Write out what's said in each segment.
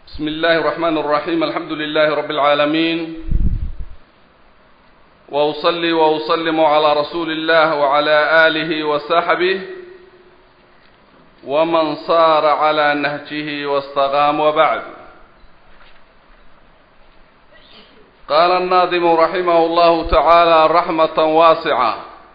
بسم الله الرحمن الرحيم الحمد لله رب العالمين وأصلي وأسلم على رسول الله وعلى آله وصحبه ومن صار على نهجه واستقام وبعد قال الناظم رحمه الله تعالى رحمة واسعة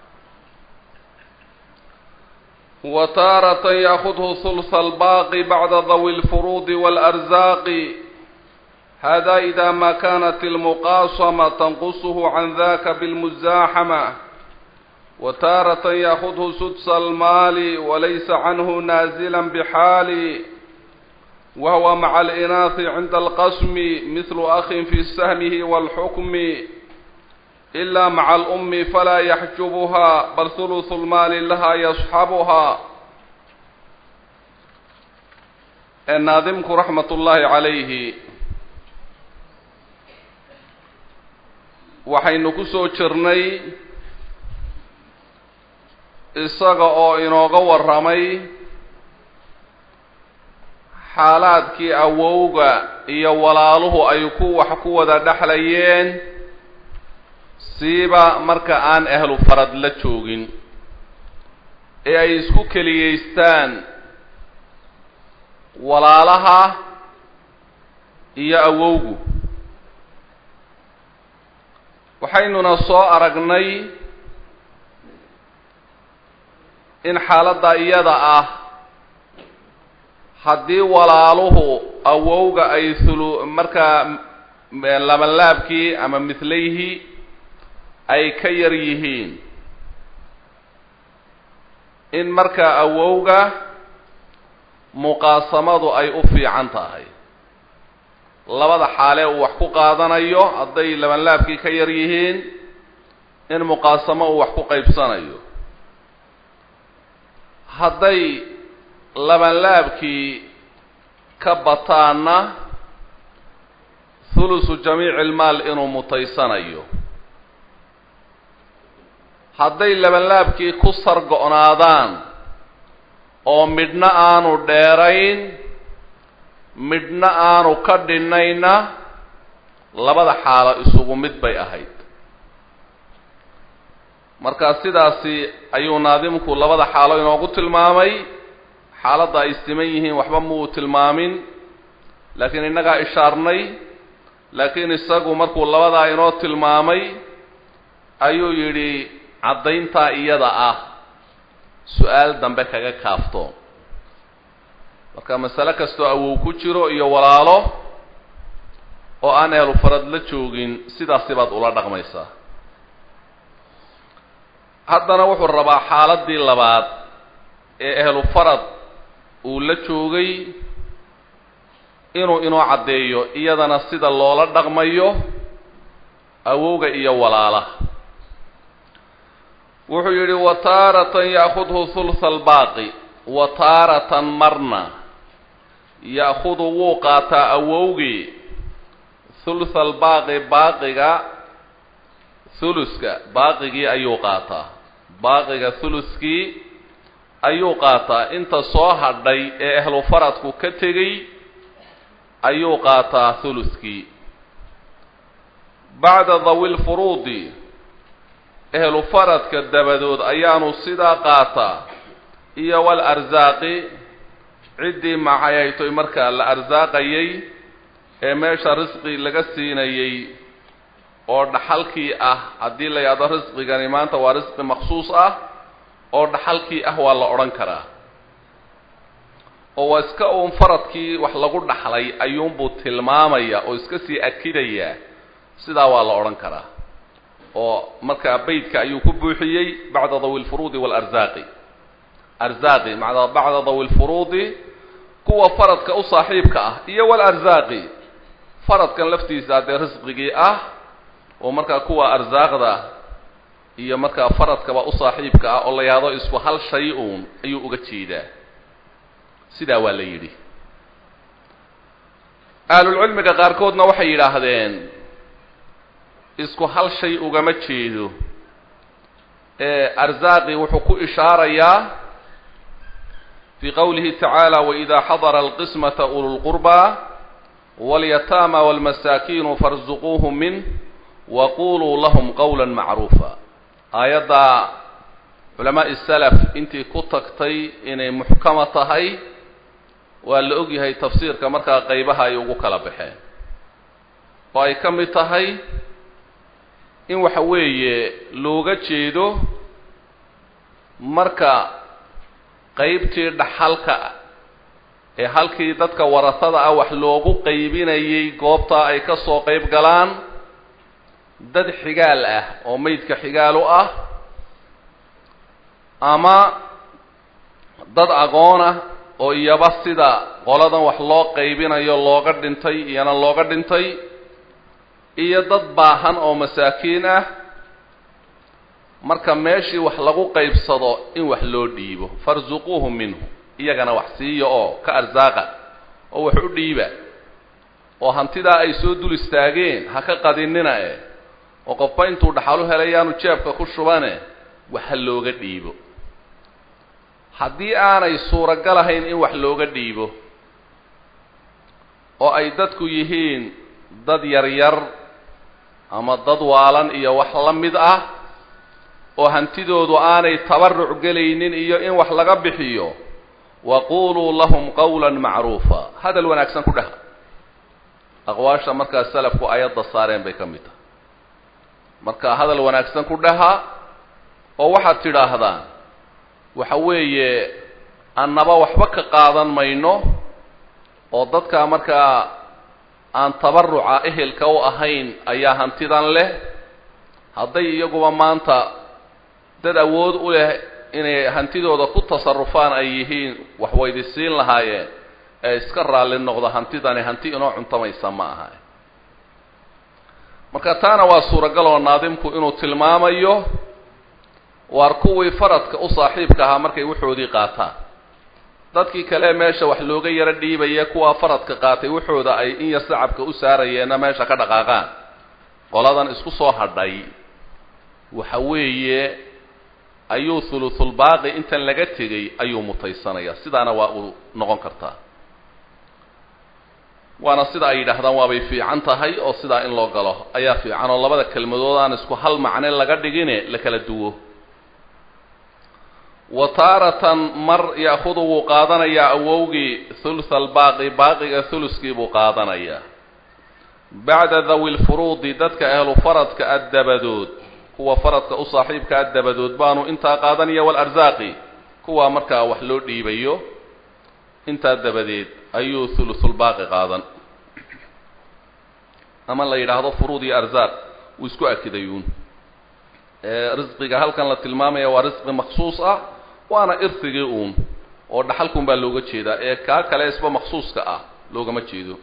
وتارة يأخذه ثلث الباقي بعد ذوي الفروض والأرزاق هذا إذا ما كانت المقاصمة تنقصه عن ذاك بالمزاحمة وتارة يأخذه سدس المال وليس عنه نازلا بحال وهو مع الإناث عند القسم مثل أخ في سهمه والحكم إلا مع الأم فلا يحجبها بل ثلث المال لها يصحبها الناظمك رحمة الله عليه waxaynu ku soo jirnay isaga oo inooga warramay xaalaadkii awowga iyo walaaluhu ay ku wax ku wada dhexlayeen siiba marka aan ahlu farad la joogin ee ay isku keliyaystaan walaalaha iyo awowgu waxaynuna soo aragnay in xaaladda iyada ah haddii walaaluhu awowga ay hulu markaa labanlaabkii ama mithlayhi ay ka yar yihiin in markaa awowga muqaasamadu ay u fiican tahay labada xaalee uu wax ku qaadanayo hadday labanlaabkii ka yar yihiin in muqaasamo uu wax ku qaybsanayo hadday labanlaabkii ka bataanna thulusu jamiici ilmaal inuu mutaysanayo hadday labanlaabkii ku sargo-naadaan oo midhna aanu dheerayn midhna aanu ka dhinayna labada xaalo isugu mid bay ahayd marka sidaasi ayuu naadimku labada xaalo inoogu tilmaamay xaaladda ay siman yihiin waxba muu tilmaamin laakiin innagaa ishaarnay laakiin isagu markuu labadaa inoo tilmaamay ayuu yidhi caddayntaa iyada ah su-aal dambe kaga kaafto marka masale kastoo awow ku jiro iyo walaalo oo aan ehlu farad la joogin sidaasi baad ula dhaqmaysaa haddana wuxuu rabaa xaaladdii labaad ee ehlu farad uu la joogay inuu inoo caddeeyo iyadana sida loola dhaqmayo awowga iyo walaalaha wuxuu yidhi wataaratan ya'khudhu hulha albaaqi wataaratan marna ya'khudu wuu qaataa awowgii hulha albaaqi baaqiga huluska baaqigii ayuu qaataa baaqiga huluskii ayuu qaataa inta soo hadhay ee ahlu faradku ka tegey ayuu qaataa huluskii bacda dawi lfuruudi ehlu faradka dabadood ayaanu sidaa qaataa iyo wal arsaaqi ciddii maxayaytoy markaa la arsaaqayay ee meesha risqi laga siinayay oo dhaxalkii ah haddii la yidhahdo risqigani maanta waa risqi maksuus ah oo dhaxalkii ah waa la odhan karaa oo waa iska uun faradkii wax lagu dhaxlay ayuunbuu tilmaamaya oo iska sii akidayaa sidaa waa la odhan karaa oo markaa beytka ayuu ku buuxiyey bacda dawi lfuruudi waalarsaaqi arsaaqi macnaa bacda dawi lfuruudi kuwa faradka u saaxiibka ah iyo walarsaaqi faradkan laftiisa dee risqigii ah oo markaa kuwa arsaaqda iyo markaa faradkaba u saaxiibka ah oo la yahdo isku hal shay uun ayuu uga jeedaa sidaa waa la yidhi ahlulcilmiga qaarkoodna waxay yidhaahdeen isku hal shay ugama jeedo ee arsaaqi wuxuu ku ishaarayaa في qwlihi tacaalى وإida xadra الqismaةa ulu lqurbى walyataama walmasaakiinu farsuquuhum min waquluu lahum qawla macruufa aayaddaa culamaa'i salaf intii ku tagtay inay muxkama tahay waa la og yahay tafsiirka markaa qaybaha ay ugu kala baxeen oo ay ka mid tahay in waxa weeye looga jeedo marka qaybtii dhaxalka ee halkii dadka warasada ah wax loogu qaybinayay goobtaa ay ka soo qayb galaan dad xigaal ah oo meydka xigaal u ah ama dad aqoon ah oo iyaba sida qoladan wax loo qaybinayo looga dhintay iyana looga dhintay iyo dad baahan oo masaakiin ah marka meeshii wax lagu qaybsado in wax loo dhiibo farsuquuhum minhu iyagana wax siiya oo ka arsaaqa oo wax u dhiiba oo hantidaa ay soo dul istaageen ha ka qadinina eh oo qofba intuu dhaxalu helayaanu jeebka ku shubane wax ha looga dhiibo haddii aanay suuragal ahayn in wax looga dhiibo oo ay dadku yihiin dad yaryar ama dad waalan iyo wax la mid ah oo hantidoodu aanay tabaruc gelaynin iyo in wax laga bixiyo waquluu lahum qawla macruufa hadal wanaagsan ku dhaha aqwaasha markaa salafku ayadda saareen bay ka mid tahay marka hadal wanaagsan ku dhaha oo waxaad tidhaahdaan waxa weeye annaba waxba ka qaadan mayno oo dadka markaa aan tabaruca ehelka u ahayn ayaa hantidan leh hadday iyaguba maanta dad awood u leh inay hantidooda ku tasarufaan ay yihiin wax waydi siin lahaayeen ee iska raalli noqdo hantidani hanti inoo cuntamaysa ma aha marka taana waa suuragal oo naadimku inuu tilmaamayo waar kuwii faradka u saaxiibka ahaa markay waxoodii qaataan dadkii kale meesha wax looga yaro dhiibaya kuwaa faradka qaatay waxooda ay in yar sacabka u saarayeenna meesha ka dhaqaaqaan qoladan isku soo hadhay waxa weeye ayuu thuluthulbaaqi intan laga tegay ayuu mutaysanayaa sidaana waa uu noqon kartaa waana sida ay yidhaahdaan waabay fiican tahay oo sidaa in loo galo ayaa fiican oo labada kelmadood aan isku hal macne laga dhigine la kala duwo wa taaratan mar ya'khudu wuu qaadanayaa awowgii thulutha albaaqi baaqiga thuluskii buu qaadanayaa bacda dawi lfuruudi dadka ahlu faradka addabadood kuwa faradka u saaxiibka addabadood baanu intaa qaadanaya waalarsaaqi kuwa markaa wax loo dhiibayo intaa dabadeed ayuu thuluthulbaaqi qaadan ama la yidhaahdo furuud iyo arsaaq wuu isku akidayuun risqiga halkan la tilmaamaya waa risqi maksuus ah waana irsigii uun oo dhaxalkun baa looga jeedaa ee kaa kale isba maksuuska ah loogama jeedo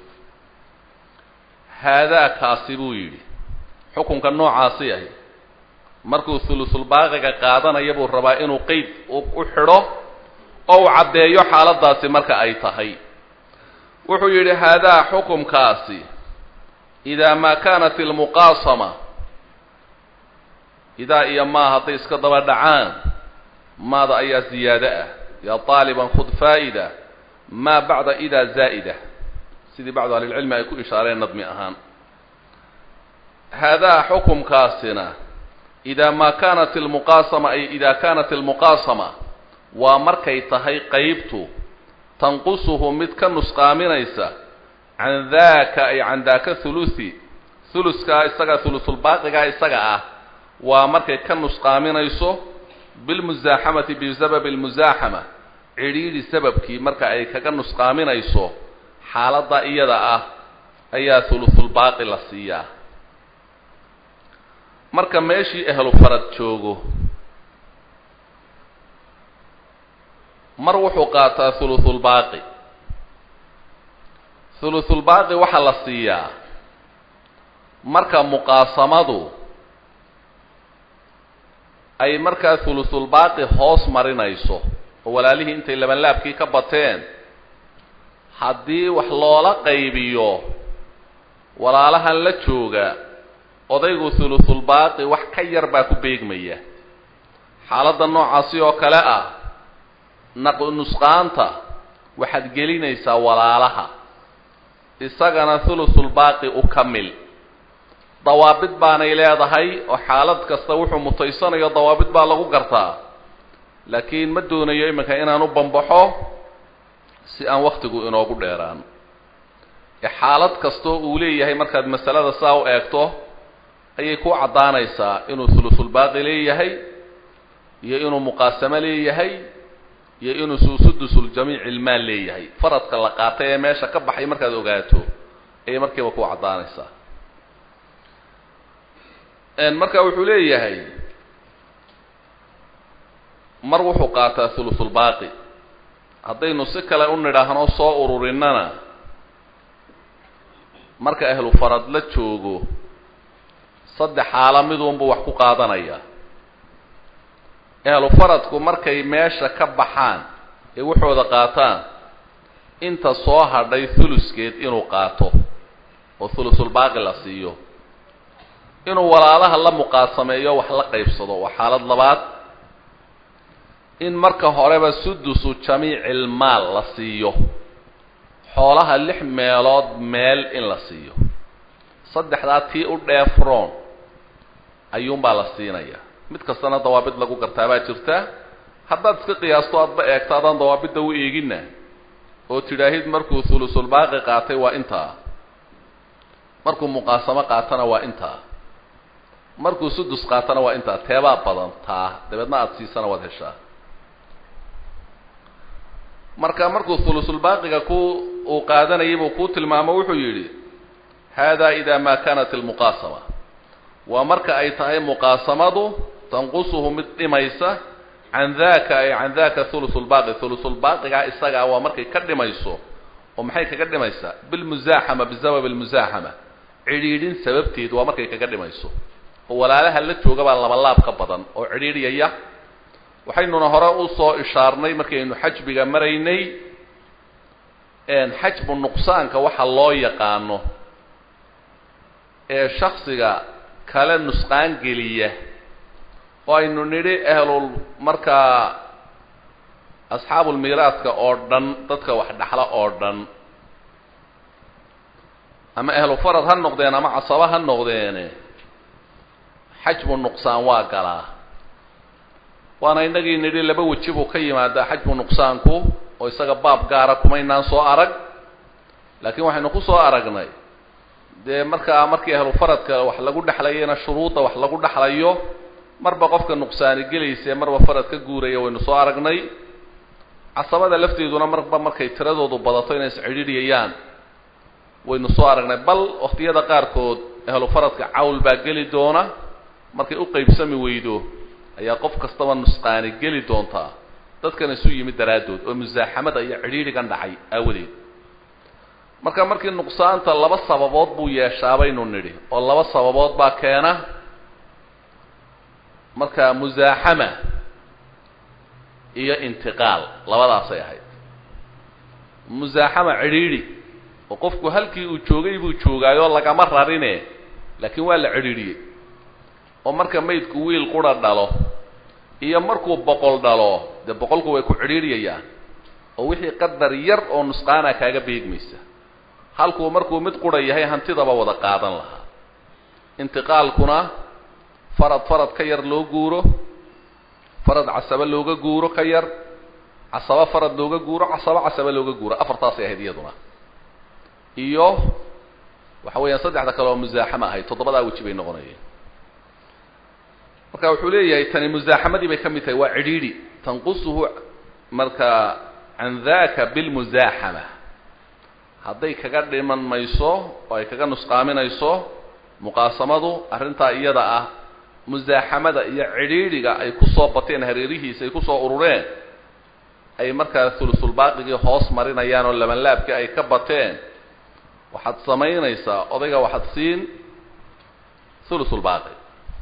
haadaa kaasi buu yidhi xukunka noocaasi ahi markuu thuluthulbaaqiga qaadanaya buu rabaa inuu qeyd u xidho oo uu caddeeyo xaaladaasi marka ay tahay wuxuu yidhi haadaa xukumkaasi idaa maa kaanat ilmuqaasama idaa iyo maa hadday iska daba dhacaan maada ayaa ziyaado ah yaa taaliban khud faa'ida maa bacda idaa zaa'ida sidii bacdu ahlilcilmi ay ku ishaareen nadmi ahaan haadaa xukumkaasina idaa maa kaanat ilmuqaasama ay idaa kaanat ilmuqaasama waa markay tahay qeybtu tanqusuhu mid ka nusqaaminaysa can daaka ay can daaka thuluthi thuluskaa isaga thuluthulbaaqigaa isaga ah waa markay ka nusqaaminayso bilmusaaxamati bisababi almusaaxama cidhiidhi sababkii marka ay kaga nusqaaminayso xaaladda iyada ah ayaa thuluthulbaaqi la siiyaa marka meeshii ehlu farad joogo mar wuxuu qaataa thuluthulbaaqi thuluthulbaaqi waxaa la siiyaa marka muqaasamadu ay markaa thuluthulbaaqi hoos marinayso oo walaalihii intay labanlaabkii ka bateen haddii wax loola qaybiyo walaalahan la jooga odaygu thuluthulbaaqi wax ka yar baa ku beegmaya xaaladda noocaasi oo kale ah naq nusqaanta waxaad gelinaysaa walaalaha isagana thulusulbaaqi u kamil dawaabid baanay leedahay oo xaalad kasta wuxuu mutaysanayo dawaabid baa lagu gartaa laakiin ma doonayo iminka inaan u bambaxo si aan waktigu inoogu dheeraan ee xaalad kastoo uu leeyahay markaad masalada saa u eegto ayay ku caddaanaysaa inuu thulusulbaaqi leeyahay iyo inuu muqaasamo leeyahay iyo inuu susudusuljamiici ilmaal leeyahay faradka la qaatay ee meesha ka baxay markaad ogaato ayay markiiba ku caddaanaysaa marka wuxuu leeyahay mar wuxuu qaataa thulusulbaaqi haddaynu si kale u nidhaahno soo ururinana marka ahlu farad la joogo saddex xaalo midunbuu wax ku qaadanaya ahlu faradku markay meesha ka baxaan ee waxooda qaataan inta soo hadhay thuluskeed inuu qaato oo thulusulbaaqi la siiyo inuu walaalaha la muqaasameeyo wax la qaybsado waa xaalad labaad in marka horeba sudusu jamiicil maal la siiyo xoolaha lix meelood meel in la siiyo saddexdaa tii u dheefroon ayuunbaa la siinaya mid kastana dawaabid lagu gartaa baa jirta haddaad iska qiyaasto aadba eegto adaan dawaabidda u eeginna oo tidhaahid markuu thulusulbaaqi qaatay waa intaa markuu muqaasamo qaatana waa intaa markuu sudus qaatana waa intaa teebaa badan taa dabeedna aada siisana waad heshaa marka markuu thulusulbaaqiga ku uu qaadanayay buu kuu tilmaamo wuxuu yidhi hada ida ma kanat almuqaasama waa marka ay tahay muqaasamadu tanqusuhu mid dhimaysa can daka ay can daka thulusulbaaqi thulusulbaaqigaa isagaa waa markay ka dhimayso oo maxay kaga dhimaysaa bilmusaaxama bisabab almusaaxama cidhiidhin sababteed waa markay kaga dhimayso oo walaalaha la jooga baa labalaab ka badan oo cidhiidhyaya waxaynuna hore usoo ishaarnay markaynu xajbiga maraynay xajbu nuqsaanka waxa loo yaqaano ee shaksiga kale nusqaan geliya oo aynu nidhi ahlul markaa asxaabulmiiraadka oo dhan dadka wax dhaxla oo dhan ama ahlu farad ha noqdeen ama casaba ha noqdeene xajbu nuqsaan waa galaa waana inagii nidhi laba weji buu ka yimaadaa xajbu nuqsaanku oo isaga baab gaara kumaynaan soo arag laakiin waxaynu ku soo aragnay dee markaa markii ahlu faradka wax lagu dhexlayana shuruudda wax lagu dhexlayo marba qofka nuqsaani gelaysa marba farad ka guuraya waynu soo aragnay casabada lafteeduna marba markay tiradoodu badato inay iscidhiidhyayaan waynu soo aragnay bal waqtiyada qaarkood ahlu faradka cawl baa geli doona markay u qeybsami weydo ayaa qof kastaba nusqaani geli doontaa dadkan isu yimid daraaddood oo musaaxamada iyo cidhiidhigan dhacay aawadeed marka markii nuqsaanta laba sababood buu yeeshaa baynu nidhi oo laba sababood baa keena marka musaaxama iyo intiqaal labadaasay ahayd musaaxama cidhiidhi oo qofku halkii uu joogay buu joogaayoo lagama rarine laakiin waa la cidhiidhiyey oo marka maydku wiil qura dhalo iyo markuu boqol dhalo dee boqolku way ku cidhiidhyayaan oo wixii qadar yar oo nusqaana kaaga beegmaysa halkuu markuu mid qura yahay hantidaba wada qaadan lahaa intiqaalkuna farad farad ka yar loo guuro farad casaba looga guuro ka yar casaba farad looga guuro casaba casaba looga guuro afartaasay ahayd iyaduna iyo waxa weeyaan saddexda kale oo musaaxama ahayd toddobadaa weji bay noqonayeen marka wuxuu leeyahay tani musaaxamadii bay ka mid tahay waa cidhiidhi tanqusuhu marka can daka bilmusaaxama hadday kaga dhiman mayso oo ay kaga nusqaaminayso muqaasamadu arrintaa iyada ah musaaxamada iyo cidhiidhiga ay kusoo bateen hareerihiisa ay kusoo urureen ay markaa thulusulbaaqigii hoos marinayaan oo labanlaabkii ay ka bateen waxaad samaynaysaa odayga waxaad siin thulusulbaaqi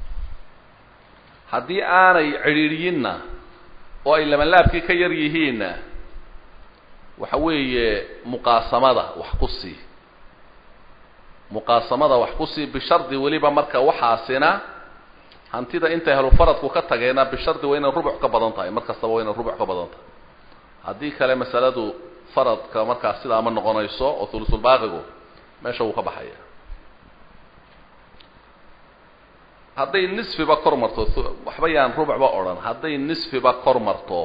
haddii aanay cidhiidhiyinna oo ay labanlaabkii ka yar yihiinna waxa weeye muqaasamada wax ku sii muqaasamada wax ku sii bishardi weliba marka waxaasina hantida intay helufaradku ka tageena bishardi waa inay rubuc ka badan tahay mar kastaba waa inay rubuc ka badan tahay haddii kale masaladu faradka markaas sidaa ma noqonayso oo thulusulbaaqigu meesha wuu ka baxaya hadday nisfiba kor marto waxba yaan rubacba odhan hadday nisfiba kor marto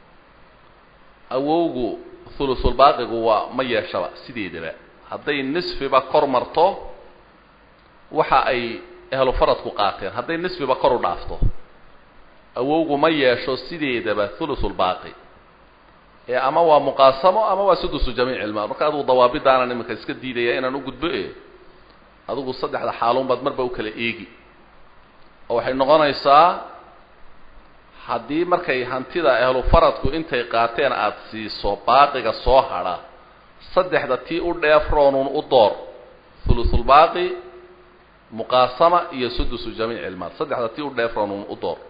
awowgu thulusulbaaqigu waa ma yeeshaba sideedaba hadday nisfiba kor marto waxa ay ehlu faradku qaateen hadday nisfiba kor u dhaafto awowgu ma yeesho sideedaba thulusulbaaqi ee ama waa muqaasamo ama waa sudusu jamiic ilmaal marka adugu dawaabidaanan iminka iska diidaya inaan u gudbo e adigu saddexda xaaluun baad marba u kala eegi oo waxay noqonaysaa haddii markay hantida ehlu faradku intay qaateen aada siiso baaqiga soo hadha saddexda tii u dheefroonun u door thulusulbaaqi muqaasama iyo sudusu jamiic ilmaal saddexda tii u dheefroonun u door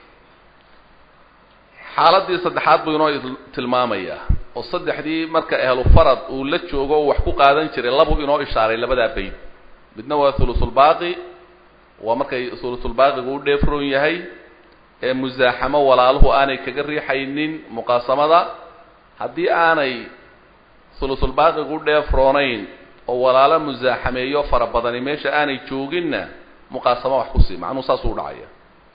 xaaladii saddexaad buu inoo tilmaamayaa oo saddexdii marka ehlu farad uu la joogo o wax ku qaadan jiray labuu inoo ishaaray labadaa bayd midna waa thulusulbaaqi waa markay thulusulbaaqigu u dheefroon yahay ee musaaxamo walaaluhu aanay kaga riixaynin muqaasamada haddii aanay thulusulbaaqigu u dheefroonayn oo walaalo musaaxameeyo fara badani meesha aanay jooginna muqaasamo wax ku sii macnuhu saasuu dhacaya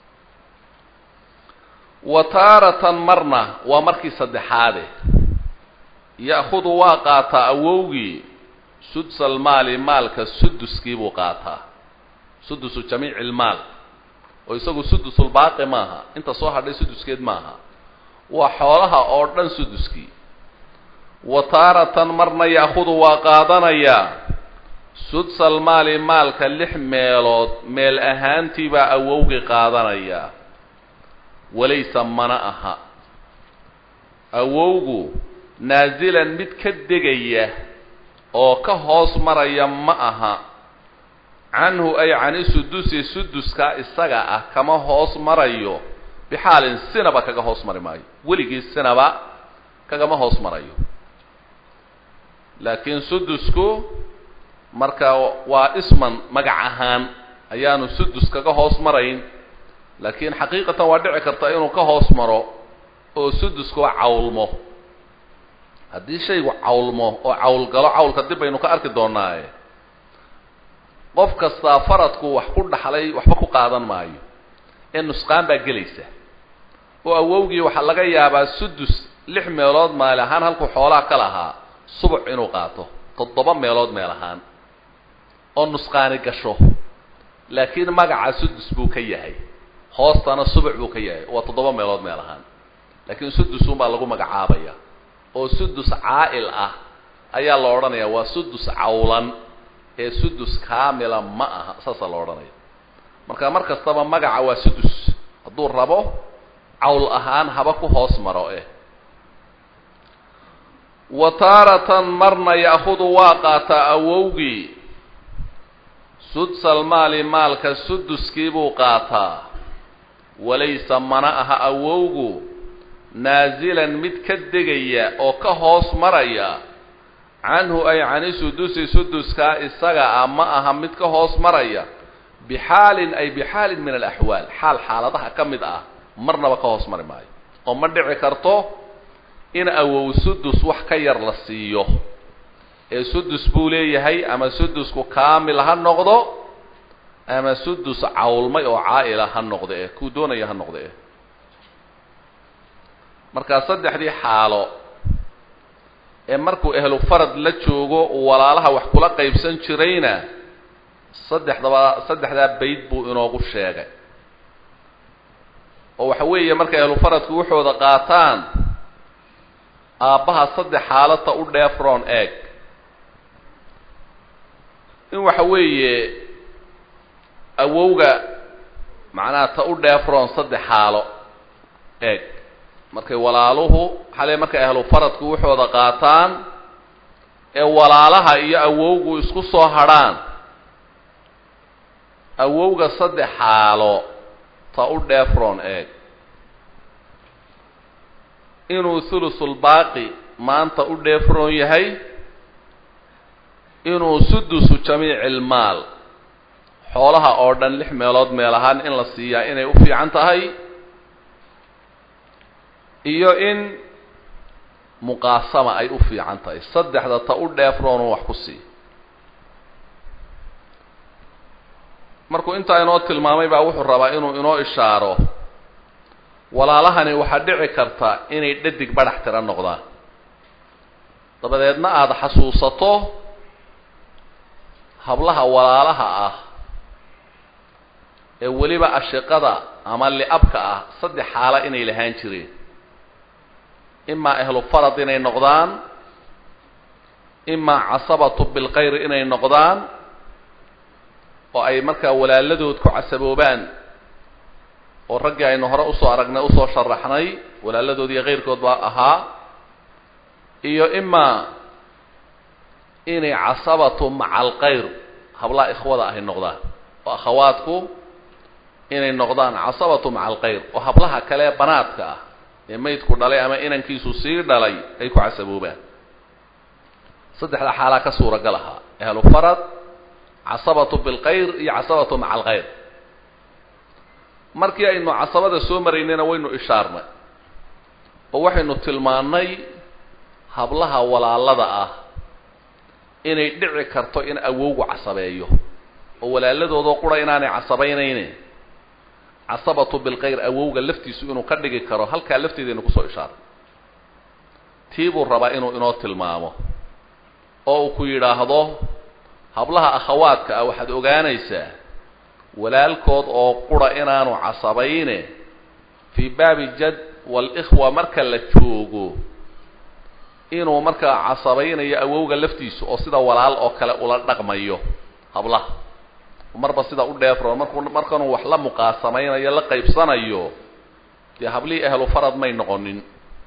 wa taaratan marna waa markii saddexaade ya'khudu waa qaataa awowgii sudsalmaali maalka suduskii buu qaataa sudusu jamiici ilmaal oo isagu sudusulbaaqi maaha inta soo hadhay suduskeed maaha waa xoolaha oo dhan suduskii wa taaratan marna ya'khudu waa qaadanayaa sudsalmaali maalka lix meelood meel ahaantii baa awowgii qaadanayaa walaysa mana aha awowgu naasilan mid ka degaya oo ka hoos maraya ma aha canhu ay cani sudusi suduska isaga ah kama hoos marayo bixaalin sinaba kaga hoos mari maayo weligii sinaba kagama hoos marayo laakiin sudusku marka waa isman magac ahaan ayaanu sudus kaga hoos marayn laakiin xaqiiqatan waa dhici karta inuu ka hoos maro oo suduskuba cawlmo haddii shaygu cawlmo oo cawlgalo cawlka dib baynu ka arki doonaaye qof kastaa faradku wax ku dhaxlay waxba ku qaadan maayo ee nusqaan baa gelaysa oo awowgii waxaa laga yaabaa sudus lix meelood maali ahaan halkuu xoolaha ka lahaa subuc inuu qaato toddoba meelood meel ahaan oo nusqaani gasho laakiin magaca sudus buu ka yahay hoostana subuc buu ka yahay waa toddoba meelood meel ahaan laakiin sudusun baa lagu magacaabaya oo sudus caa'il ah ayaa la odhanaya waa sudus cawlan ee sudus kaamila ma aha saasaa la odhanaya marka mar kastaba magaca waa sudus hadduu rabo cawl ahaan haba ku hoos maro eh wa taaratan marna ya'khudu waa qaataa awowgii sudsal maali maalka suduskii buu qaataa walaysa mana aha awowgu naasilan mid ka degaya oo ka hoos maraya canhu ay cani sudusi suduskaa isaga ah ma aha mid ka hoos maraya bixaalin ay bixaalin min alaxwaal xaal xaaladaha ka mid ah marnaba ka hoos mari maayo oo ma dhici karto in awow sudus wax ka yar la siiyo ee sudus buu leeyahay ama sudusku kaamil ha noqdo ama sudus cawlmay oo caa'ila ha noqdo eh kuu doonaya ha noqdo eh markaa saddexdii xaalo ee markuu ehlu farad la joogo walaalaha wax kula qaybsan jirayna saddexdaba saddexdaa bayd buu inoogu sheegay oo waxa weeye markay ehlu faradku waxooda qaataan aabbaha saddex xaalata u dheefroon eeg in waxa weeye awowga macnaha ta u dheefroon saddex xaalo eeg markay walaaluhu xale markay ahlu faradku waxooda qaataan ee walaalaha iyo awowgu isku soo hadrhaan awowga saddex xaalo ta u dheefroon eeg inuu thulusulbaaqi maanta u dheefroon yahay inuu sudusu jamiici ilmaal xoolaha oo dhan lix meelood meel ahaan in la siiyaa inay u fiican tahay iyo in muqaasama ay u fiican tahay saddexda ta u dheefroonu wax ku sii markuu intaa inoo tilmaamay baa wuxuu rabaa inuu inoo ishaaro walaalahani waxaa dhici karta inay dhadig badhax tira noqdaan dabadeedna aada xasuusato hablaha walaalaha ah ee weliba ashiqada ama li'abka ah saddex xaalo inay lahaan jireen imaa ahlu farad inay noqdaan imaa casabatu bilkayr inay noqdaan oo ay markaa walaaladood ku casaboobaan oo raggii aynu hore usoo aragnay usoo sharaxnay walaaladood iyo kayrkood baa ahaa iyo imaa inay casabatu maca alkayr hablaha ikhwada ahay noqdaan oo akhawaadku inay noqdaan casabatu maca alkayr oo hablaha kale banaadka ah ee maydku dhalay ama inankiisu sii dhalay ay ku casaboobaan saddexda xaalaa ka suuragal ahaa ahlu farad casabatu bilkayr iyo casabatu maca alkayr markii aynu casabada soo maraynayna waynu ishaarnay oo waxaynu tilmaannay hablaha walaalada ah inay dhici karto in awowgu casabeeyo oo walaaladoodoo qura inaanay casabaynayne casabatu bilkayr awowga laftiisu inuu ka dhigi karo halkaa lafteedaynu kusoo ishaaray tii buu rabaa inuu inoo tilmaamo oo uu ku yidhaahdo hablaha akhawaadka ah waxaad ogaanaysaa walaalkood oo qura inaanu casabayne fii baabi jad walikhwa marka la joogo inuu markaa casabaynayo awowga laftiisu oo sida walaal oo kale ula dhaqmayo hablaha marba sida u dheefro markuu markanuu wax la muqaasamaynayo la qaybsanayo dee hablihii ahlu farad may noqonin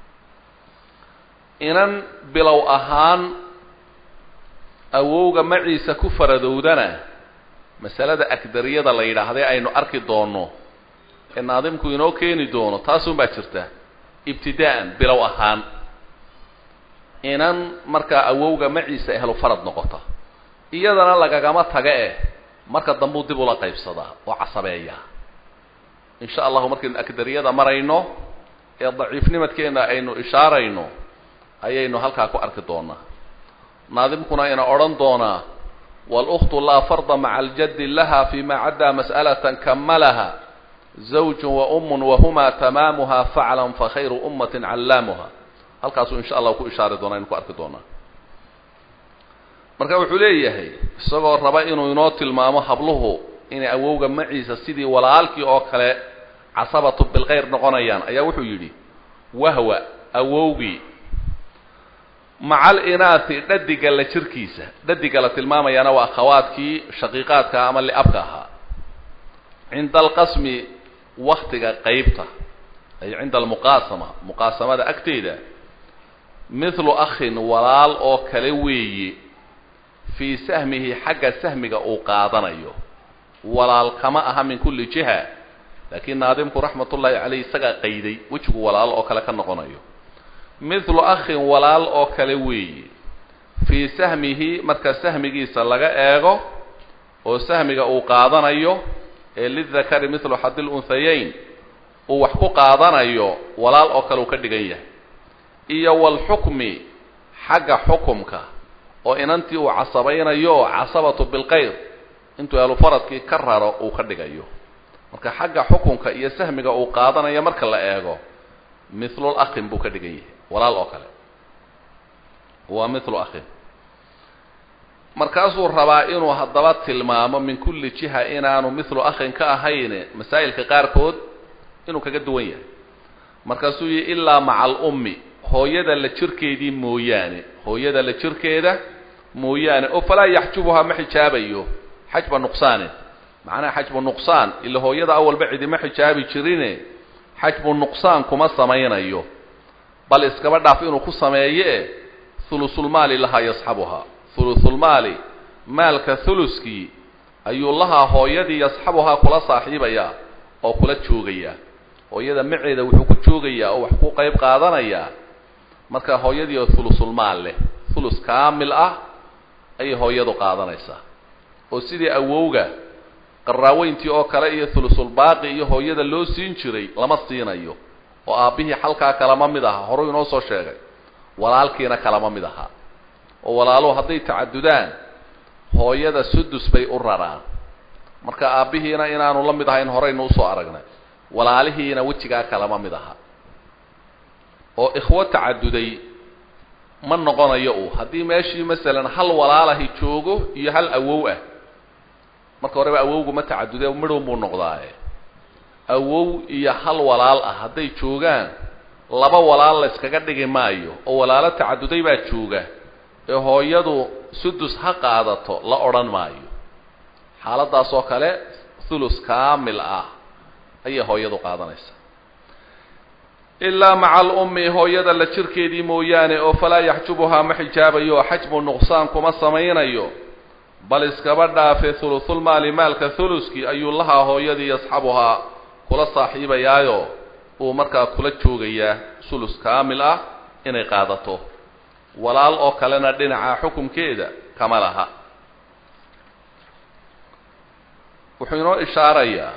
inan bilow ahaan awowga maciisa ku faradowdana masalada akdariyada la yidhaahday aynu arki doonno ee naadimku inoo keeni doono taasun baa jirta ibtidaa'an bilow ahaan inan markaa awowga maciisa ehlu farad noqota iyadana lagagama taga eh marka dambuu dib ula qaybsadaa oo casabeeyaa insha allahu markaynu akdariyada marayno ee daciifnimadkeena aynu ishaarayno ayaynu halkaa ku arki doonaa naadimkuna ina odhan doonaa wاlأkhtu laa farda maca aljadi laha fima caddaa masأlaة kamalaha zawj waum wahuma tamaamuha faclan fakhayru umaة callaamuha halkaasuu insha allah ku ishaari doonaa aynu ku arki doonaa marka wuxuu leeyahay isagoo raba inuu inoo tilmaamo habluhu inay awowga maciisa sidii walaalkii oo kale casabatu bilkayr noqonayaan ayaa wuxuu yidhi wahwa awowgii maca alinaasi dhadiga la jirkiisa dhadiga la tilmaamayaana waa akhawaadkii shaqiiqaadka ama liabka ahaa cinda alqasmi waktiga qeybta ay cinda almuqaasama muqaasamada agteeda mithlu akhin walaal oo kale weeye fii sahmihi xagga sahmiga uu qaadanayo walaal kama aha min kulli jiha laakiin naadimku raxmat ullaahi caleyh isagaa qayday wejigu walaal oo kale ka noqonayo mithlu akhin walaal oo kale weeye fii sahmihi marka sahmigiisa laga eego oo sahmiga uu qaadanayo ee lidakari mithlu xadil unhayayn uu wax ku qaadanayo walaal oo kale uu ka dhigan yahay iyo walxukmi xagga xukumka oo inantii uu casabaynayo casabatu bilkayr intuu ahlufaradkii ka raro uu ka dhigayo marka xagga xukunka iyo sahmiga uu qaadanayo marka la eego mithlul akhin buu ka dhigan yahay walaal oo kale waa mithlu akhin markaasuu rabaa inuu haddaba tilmaamo min kulli jiha inaanu mithlu akhin ka ahayne masaa'ilka qaarkood inuu kaga duwan yahay markaasuu yihi ilaa maca alummi hooyada la jirkeedii mooyaane hooyada la jirkeeda mooyaane oo falaa yaxjubuhaa ma xijaabayo xajba nuqsaanin macnaha xajbu nuqsaan ila hooyada awalba cidima xijaabi jirine xajbu nuqsaan kuma samaynayo bal iskaba dhaaf inuu ku sameeye hulusulmaali lahaa yasxabuhaa hulusulmaali maalka huluskii ayuu lahaa hooyadii yasxabuhaa kula saaxiibayaa oo kula joogayaa hooyada maceeda wuxuu ku joogayaa oo wax ku qayb qaadanayaa marka hooyadii oo hulusulmaal leh hulus kaamil ah ayay hooyadu qaadanaysaa oo sidii awowga qaraaweyntii oo kale iyo hulusulbaaqi iyo hooyada loo siin jiray lama siinayo oo aabbihii xalkaa kalama mid aha horuu inoo soo sheegay walaalkiina kalama mid ahaa oo walaaluhu hadday tacadudaan hooyada sudus bay u raraan marka aabbihiina inaanu la mid ahayn horeynu usoo aragnay walaalihiina wejigaa kalama mid aha oo ikhwo tacaduday ma noqonayo uu haddii meeshii masalan hal walaalahi joogo iyo hal awow ah marka horeba awowgu ma tacadude midhown buu noqdaaye awow iyo hal walaal ah hadday joogaan laba walaal la yskaga dhigi maayo oo walaalo tacaduday baa jooga ee hooyadu sudus ha qaadato la odhan maayo xaaladaas oo kale thulus kaamil ah ayay hooyadu qaadanaysaa ilaa maca alummi hooyada la jirkeedii mooyaane oo falaa yaxjubuhaa ma xijaabayo oo xajbu nuqsaan kuma samaynayo bal iskaba dhaafe thuluthulmaali maalka thuluskii ayuu lahaa hooyadii yasxabuhaa kula saaxiibayaayo uu markaa kula joogayaa sulus kaamil ah inay qaadato walaal oo kalena dhinaca xukumkeeda kama laha wuxuu inoo ishaarayaa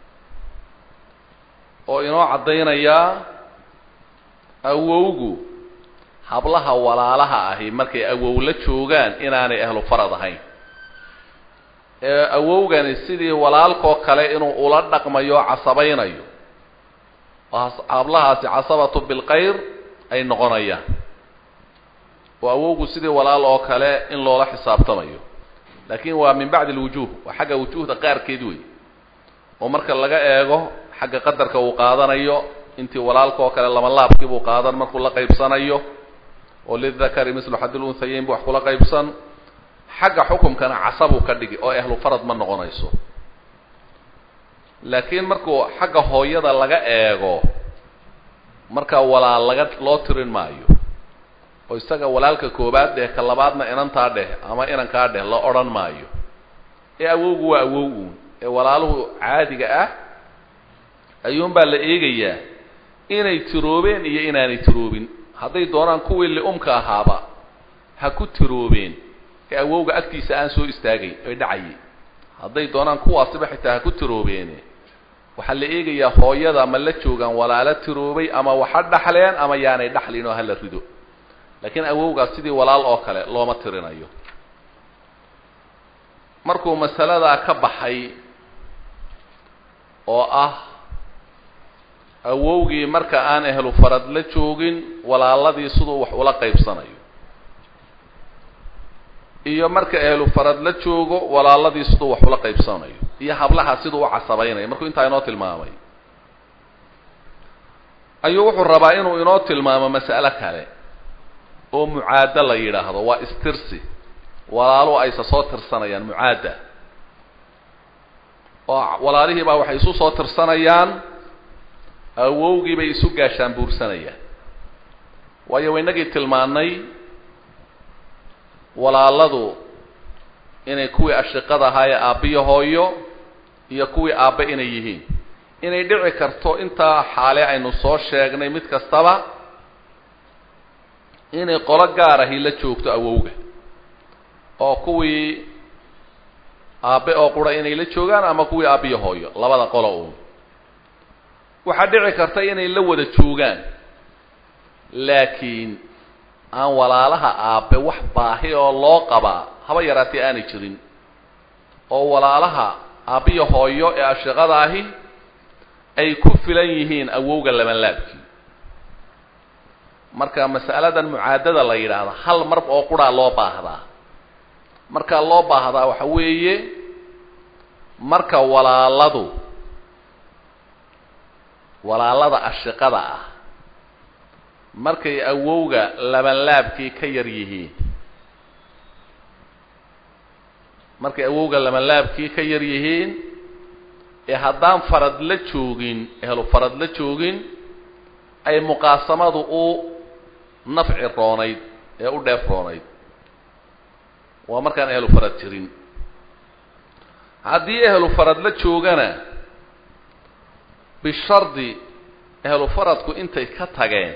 oo inoo caddaynayaa awowgu hablaha walaalaha ahi markay awow la joogaan inaanay ahlu farad ahayn ee awowgani sidii walaalkoo kale inuu ula dhaqmayo casabaynayo oo hablahaasi casabatu bilkhayr ay noqonayaan oo awowgu sidii walaal oo kale in loola xisaabtamayo laakin waa min bacdi alwujuh waa xagga wujuhda qaarkeed wey oo marka laga eego xagga qadarka uu qaadanayo intii walaalka oo kale lama laabkii buu qaadan markuu la qaybsanayo oo lidakari mislu xadil unhayeyn bu wax kula qaybsan xagga xukumkana casabuu ka dhigi oo ahlu farad ma noqonayso laakiin markuu xagga hooyada laga eego markaa walaal laga loo tirin maayo oo isaga walaalka koobaad dheh ka labaadna inantaa dheh ama inankaa dheh la odhan maayo ee awowgu waa awow uun ee walaaluhu caadiga ah ayuunbaa la eegayaa inay tiroobeen iyo inaanay tiroobin hadday doonaan kuwii li'umka ahaaba ha ku tiroobeen ee awowga agtiisa aan soo istaagay ay dhacayay hadday doonaan kuwaasiba xitaa ha ku tiroobeene waxaa la eegayaa hooyada ma la joogaan walaalo tiroobay ama waxa dhaxleen ama yaanay dhaxlin oo hala rido laakiin awowgaas sidii walaal oo kale looma tirinayo markuu masaladaa ka baxay oo ah awowgii marka aan ehlu farad la joogin walaaladii siduu wax ula qaybsanayo iyo marka ehlu farad la joogo walaaladii siduu wax ula qaybsanayo iyo hablaha siduu u casabaynayo markuu intaa inoo tilmaamay ayuu wuxuu rabaa inuu inoo tilmaamo mas'alo kale oo mucaadda la yidhaahdo waa istirsi walaaluhu aysa soo tirsanayaan mucaadda oo walaalihii baa waxay isu soo tirsanayaan awowgii bay isu gaashaan buursanayaan waayo waynagii tilmaannay walaaladu inay kuwii ashiqada ahaa ee aabbiyo hooyo iyo kuwii aabbe inay yihiin inay dhici karto intaa xaale aynu soo sheegnay mid kastaba inay qolo gaar ahi la joogto awowga oo kuwii aabbe oo qura inay la joogaan ama kuwii aabbiyo hooyo labada qolo uun waxaa dhici karta inay la wada joogaan laakiin aan walaalaha aabbe wax baahi oo loo qabaa haba yaraatee aanay jirin oo walaalaha aabbiyo hooyo ee ashiqada ahi ay ku filan yihiin awowga labanlaabkii marka mas'aladan mucaadada la yidhaahdo hal mar oo quraa loo baahdaa markaa loo baahdaa waxa weeye marka walaaladu walaalada ashiqada ah markay awowga labanlaabkii ka yar yihiin markay awowga labanlaabkii ka yar yihiin ee haddaan farad la joogin ehlu farad la joogin ay muqaasamadu u nafci roonayd ee u dheef roonayd waa markaan ehlu farad jirin haddii ehlu farad la joogana bishardi ehlu faradku intay ka tageen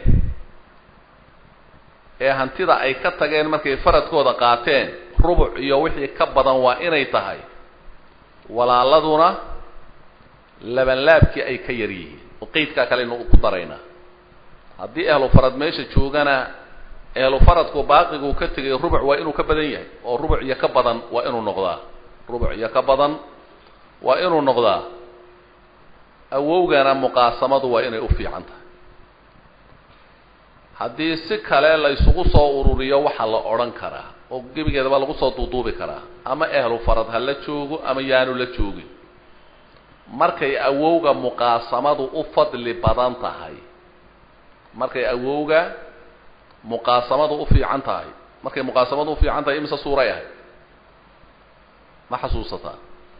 ee hantida ay ka tageen markay faradkooda qaateen rubuc iyo wixii ka badan waa inay tahay walaaladuna labanlaabkii ay ka yar yihiin oo qeydkaa kaleynu ku daraynaa haddii ehlu farad meesha joogana ehlu faradku baaqiguu ka tegay rubuc waa inuu ka badan yahay oo rubuc iyo ka badan waa inuu noqdaa rubuc iyo ka badan waa inuu noqdaa awowgana muqaasamadu waa inay u fiican tahay haddii si kale la isugu soo ururiyo waxaa la odhan karaa oo gebigeedaba lagu soo duuduubi karaa ama ehlu farad ha la joogo ama yaanu la joogin markay awowga muqaasamadu u fadli badan tahay markay awowga muqaasamadu u fiican tahay markay muqaasamadu u fiican tahay imise suuray ahayd ma xasuusataa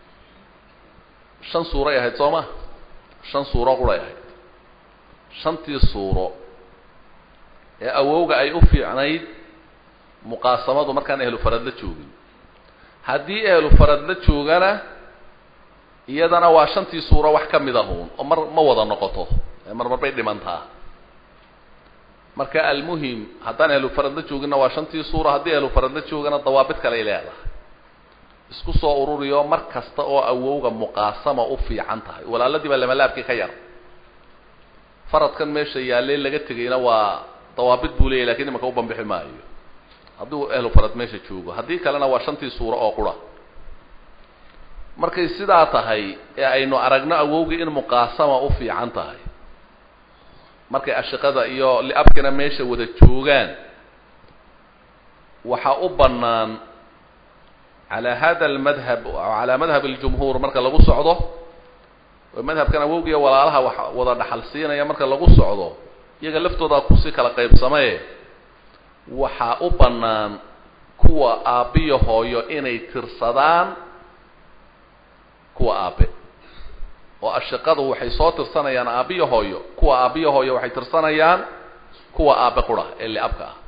shan suuray ahayd soo ma shan suuro quray ahayd shantii suuro ee awowga ay u fiicnayd muqaasamadu markaan ehlu farad la joogin haddii ehlu farad la joogana iyadana waa shantii suuro wax ka mid ahuun oo mar ma wada noqoto ee mar marbay dhimantaa marka almuhim haddaan ehlu farad la jooginna waa shantii suura haddii ehlu farad la joogana dawaabid kaley leedahay isku soo ururiyo mar kasta oo awowga muqaasama u fiican tahay walaaladii baa lamalaabkii ka yar faradkan meesha yaalle laga tegayna waa dawaabid buu leeyahy lakin imanka u bambixi maayo hadduu ehlu farad meesha joogo haddii kalena waa shantii suuro oo qura markay sidaa tahay ee aynu aragno awowgii in muqaasama u fiican tahay markay ashiqada iyo liabkina meesha wada joogaan waxaa u bannaan calaa hada almadhab calaa madhab aljumhuur marka lagu socdo oo madhabkan awowgiiyo walaalaha wax wada dhaxal siinaya marka lagu socdo iyaga laftoodaa kusii kala qaybsamaye waxaa u bannaan kuwa aabbiyo hooyo inay tirsadaan kuwa aabe oo ashiqadu waxay soo tirsanayaan aabbiyo hooyo kuwa aabbiyo hooyo waxay tirsanayaan kuwa aabe qura ee liabka ah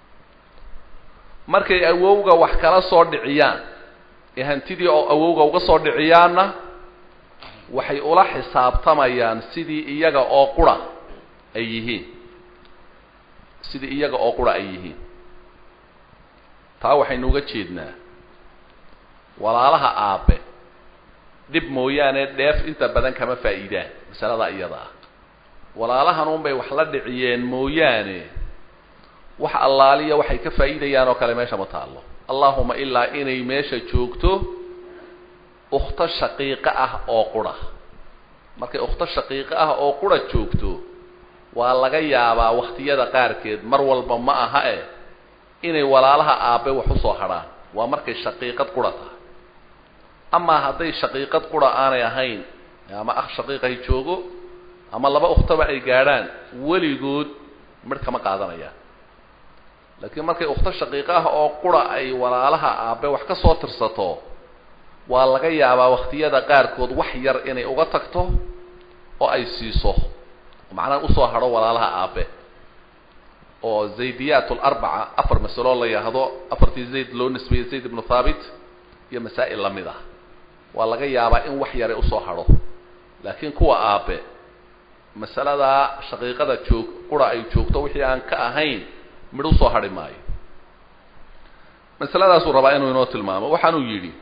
markay awowga wax kala soo dhiciyaan ee hantidii oo awowga uga soo dhiciyaanna waxay ula xisaabtamayaan sidii iyaga oo qura ay yihiin sidii iyaga oo qura ay yihiin taa waxaynu uga jeednaa walaalaha aabe dhib mooyaane dheef inta badan kama faa'iidaan masalada iyada ah walaalahan unbay wax la dhiciyeen mooyaane wax allaaliya waxay ka faa'iidayaan oo kale meesha ma taallo allahuma ilaa inay meesha joogto ukhto shaqiiqo ah oo qura markay ukhto shaqiiqo ah oo qura joogto waa laga yaabaa wakhtiyada qaarkeed mar walba ma aha eh inay walaalaha aabe wax usoo hadhaan waa markay shaqiiqad qura tahay amaa hadday shaqiiqad qura aanay ahayn ama akh shaqiiqahay joogo ama laba ukhtaba ay gaadhaan weligood midh kama qaadanayaan laakiin markay ukhto shaqiiqo ah oo qura ay walaalaha aabe wax ka soo tirsato waa laga yaabaa wakhtiyada qaarkood wax yar inay uga tagto oo ay siiso macnaha usoo hadho walaalaha aabe oo zaydiyaat alarbaca afar masaloo la yidhaahdo afartii zayd loo nisbeeyey zayd ibnu thaabit iyo masaa'il lamid ah waa laga yaabaa in wax yare usoo hadho laakiin kuwa aabe masaladaa shaqiiqada joog qura ay joogto wixii aan ka ahayn midh usoo hadhi maayo masaladaasuu rabaa inuu inoo tilmaamo waxaanuu yidhi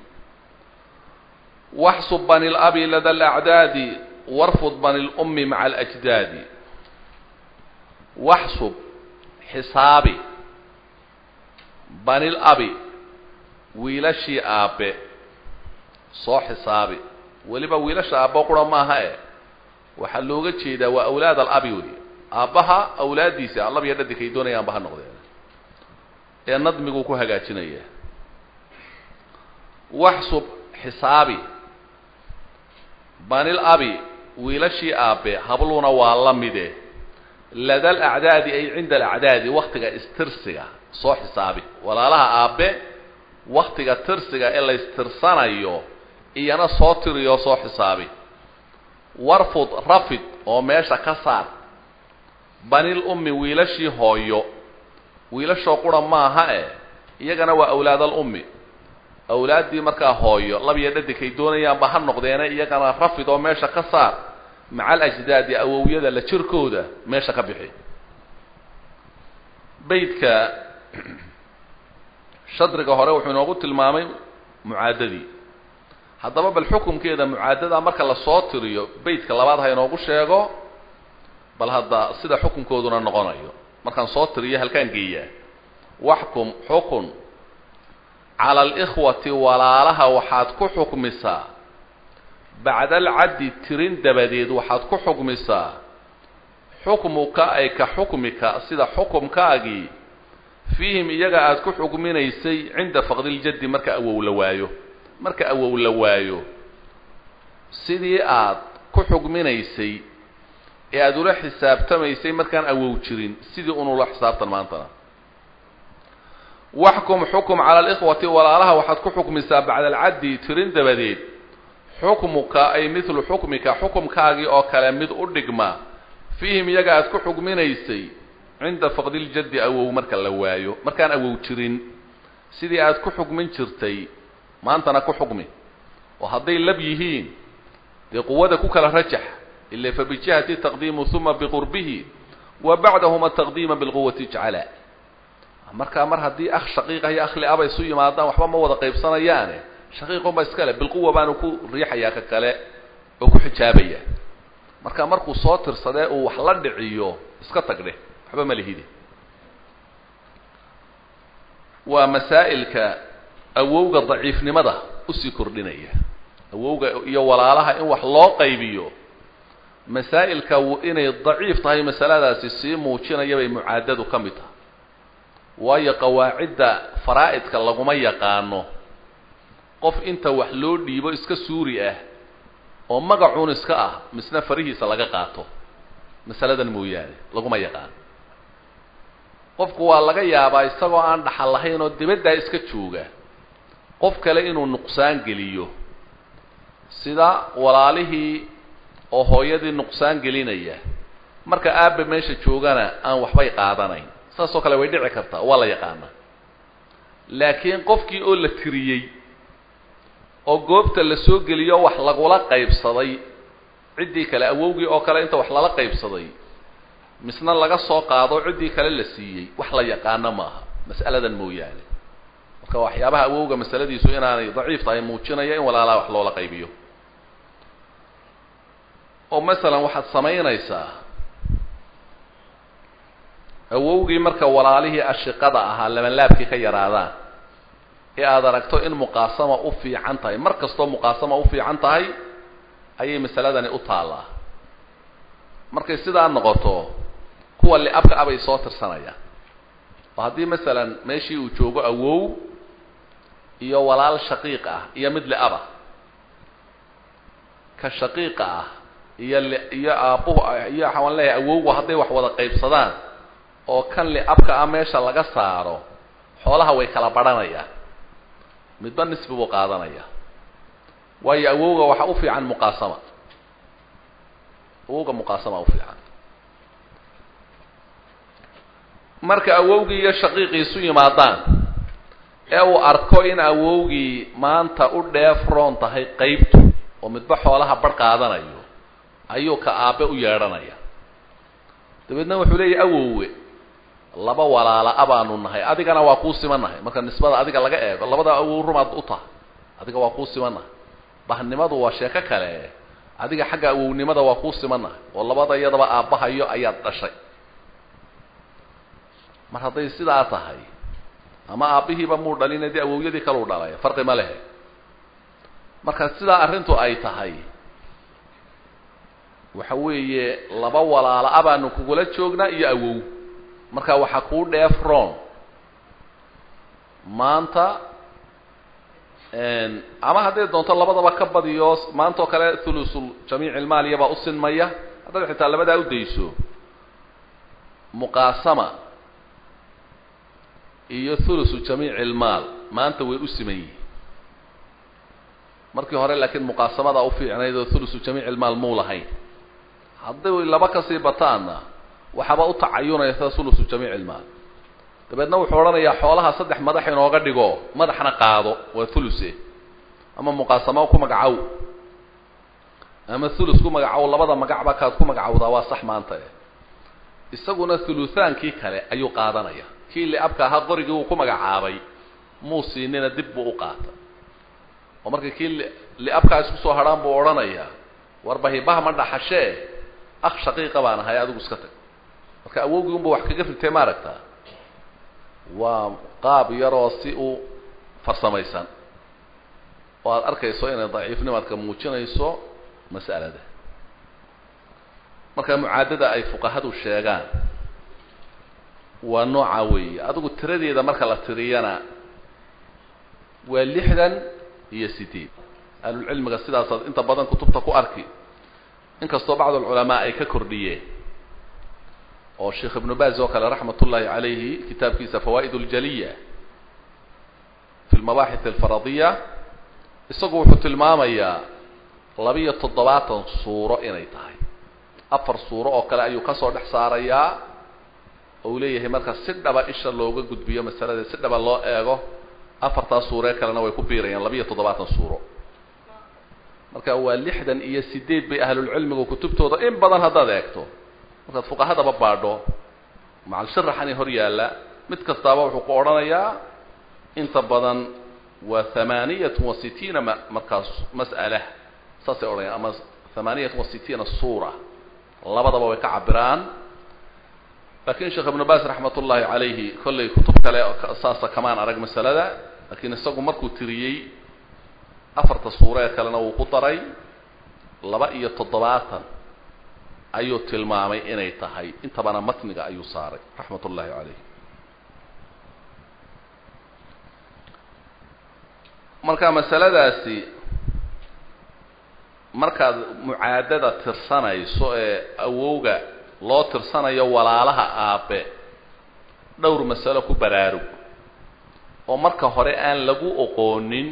waxsub bani labi lada alacdaadi warfud bani lummi maca alajdaadi waxsub xisaabi bani labi wiilashii aabe soo xisaabi weliba wiilasha aabbo qura maaha e waxaa looga jeedaa waa awlaad alabi wey aabbaha awlaaddiisa allab iyo dhadig ay doonayaan ba ha noqdeen ee nadmiguu ku hagaajinaya waxsub xisaabi banil abi wiilashii aabe habluna waa la mide lada alacdaadi ay cinda alacdaadi waktiga istirsiga soo xisaabi walaalaha aabe waktiga tirsiga ee la istirsanayo iyana soo tiriyo soo xisaabi warfud rafid oo meesha ka saar banil ummi wiilashii hooyo wiilashoo qura maaha e iyagana waa awlaadal ummi awlaaddii markaa hooyo labiyo dhadigkay doonayaanba ha noqdeene iyagana rafid oo meesha ka saar maca alajdaadi awowyada la jirkooda meesha ka bixi beydka shadriga hore wuxuu inoogu tilmaamay mucaadadii haddaba bal xukumkeeda mucaadada marka lasoo tiriyo beydka labaad ha inoogu sheego bal hadda sida xukunkooduna noqonayo markaan soo tiriyo halkaan geeyaa waxkum xukun cala alikhwati walaalaha waxaad ku xukmisaa bacda alcaddi tirin dabadeed waxaad ku xukmisaa xukmuka ay ka xukmika sida xukumkaagii fiihim iyaga aada ku xukminaysay cinda faqdiljaddi marka awow la waayo marka awow la waayo sidii aad ku xukminaysay ee aada ula xisaabtamaysay markaan awow jirin sidii unula xisaabtan maantana waxkum xukum cala alikhwati walaalaha waxaad ku xukmisaa bacda alcaddi tirin dabadeed xukmuka ay midlu xukmika xukumkaagii oo kale mid u dhigma fiihim iyaga aad ku xukminaysay cinda faqdiljaddi awow marka la waayo markaan awow jirin sidii aad ku xukmin jirtay maantana ku xukmi oo hadday lab yihiin dee quwada ku kala rajax ila fabijihati taqdiimu uma biqurbihi wa bacdahuma taqdiima bilquwati ijcala markaa mar haddii akh shaqiiqa iyo akhli aba isu yimaadaan waxba ma wada qaybsanayaane shaqiiqunba iskale bilquwa baanu ku riixayaa ka kale oo ku xijaabaya marka markuu soo tirsadee uu wax la dhiciyo iska tagdhe waxba ma lihidi waa masaa'ilka awowga daciifnimada usii kordhinaya awowga iyo walaalaha in wax loo qaybiyo masaa'ilka inay daciif tahay masaladaasi sii muujinaya bay mucaadadu ka mid tahay waayo qawaacidda faraa'idka laguma yaqaano qof inta wax loo dhiibo iska suuri ah oo magacuun iska ah misna farihiisa laga qaato masaladan mooyaane laguma yaqaano qofku waa laga yaabaa isagoo aan dhaxal lahayn oo dibaddaa iska jooga qof kale inuu nuqsaan geliyo sida walaalihii oo hooyadii nuqsaan gelinaya marka aabba meesha joogana aan waxbay qaadanayn saasoo kale way dhici kartaa waa la yaqaanaa laakiin qofkii oo la tiriyey oo goobta la soo geliyo wax lagula qaybsaday ciddii kale awowgii oo kale inta wax lala qaybsaday misna laga soo qaado ciddii kale la siiyey wax la yaqaano maaha mas'aladan mooyaane marka waxyaabaha awowga masaladiisu inaanay daciif tahay muujinaya in walaalaha wax loola qaybiyo oo masalan waxaad samaynaysaa awowgii marka walaalihii ashiqada ahaa labanlaabkii ka yaraadaan ee aada aragto in muqaasama u fiican tahay mar kastoo muqaasama u fiican tahay ayay masaladani u taallaa markay sidaa noqoto kuwa liabka abay soo tirsanayaan oo haddii masalan meeshii uu joogo awow iyo walaal shaqiiq ah iyo mid liaba ka shaqiiqa ah iyo li iyo aabbuhu iyo waxaan leeyahay awowgu hadday wax wada qaybsadaan oo kan liabka ah meesha laga saaro xoolaha way kala badhanayaan midba nisbi buu qaadanaya waayo awowga waxa u fiican muqaasama awowga muqaasama u fiican marka awowgii iyo shaqiiqii isu yimaadaan ee uu arko in awowgii maanta u dheef roon tahay qaybtu oo midba xoolaha bar qaadanayo ayuu ka aabe u yeedhanaya dabeedna wuxuu leeyahy awowe laba walaala a baanu nahay adigana waa kuu simannahay marka nisbada adiga laga eego labada awow rumaad u tahay adiga waa kuu simannahay bahnimadu waa sheeko kale adiga xagga awownimada waa kuu simannahay oo labada iyadaba aabbahayo ayaad dhashay mar hadday sidaa tahay ama aabbihiiba muu dhalin dee awowyadii kaleu dhalay farqi ma lehe marka sidaa arrintu ay tahay waxa weeye laba walaala a baanu kugula joognaa iyo awow marka waxaa kuu dheef roon maanta ama hadday doonto labadaba ka badiyo maanta oo kale thulusul jamiic ilmaaliyabaa u sinmaya haddaad xitaa labadaa u dayso muqaasama iyo thulusu jamiic ilmaal maanta way u siman yihiin markii hore laakiin muqaasamadaa u fiicnayd oo thulusu jamiic ilmaal muu lahayn hadday laba kasii bataanna waxaaba u tacayunaya sida thulusu jamiic ilmaal dabeedna wuxuu odhanayaa xoolaha saddex madax inooga dhigo madaxna qaado waa thuluse ama muqaasamo ku magacow ama thulus ku magacow labada magacba kaad ku magacowdaa waa sax maanta eh isaguna thuluthaankii kale ayuu qaadanaya kii liabka ahaa qorigii uu ku magacaabay muu siinina dib buu u qaatay oo marka kii liabkaa isku soo hadhaan buu odhanayaa warbahibaha ma dhaxashee akh shaqiiqa baan ahay adigu iska tag marka awowgii unba wax kaga ritay maaragtaa waa qaab yaroo si u farsamaysan oo aada arkayso inay daciifnimadka muujinayso mas'alada marka mucaadada ay fuqahadu sheegaan waa nooca weeye adigu tiradeeda marka la tiriyana waa lixdan iyo sideed ahlulcilmiga sidaasaad inta badan kutubta ku arki inkastoo bacd alculamaa ay ka kordhiyeen oo sheekh ibnu baaz oo kale raxmat ullaahi calayhi kitaabkiisa fawaa'id اljaliya fi lmabaaxith alfaradiya isagu wuxuu tilmaamayaa labiyo toddobaatan suuro inay tahay afar suuro oo kale ayuu kasoo dhex saarayaa oo uu leeyahay marka si dhaba isha looga gudbiyo masalada si dhaba loo eego afartaas suuree kalena way ku biirayaan labiyo toddobaatan suuro marka waa lixdan iyo sideed bay ahlulcilmigu kutubtooda in badan haddaad eegto markaad fuqahadaba baadho macal sharaxani hor yaalla mid kastaaba wuxuu ku odhanayaa inta badan waa hamaaniyatun wa sitiina ma markaas mas'ala saasay odhanayaan ama hamaaniyatun wa sitiina suura labadaba way ka cabiraan lakin sheekh ibnu baas raxmat ullaahi calayhi kollay kutub kale saasa kamaan arag masalada lakiin isagu markuu tiriyey afarta suuro ee kalena wuu ku daray laba iyo toddobaatan ayuu tilmaamay inay tahay intabana matniga ayuu saaray raxmat ullaahi calayh marka masaladaasi markaad mucaadada tirsanayso ee awowga loo tirsanayo walaalaha aabe dhowr masalo ku baraarug oo marka hore aan lagu oqoonin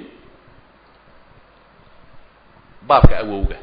baabka awowga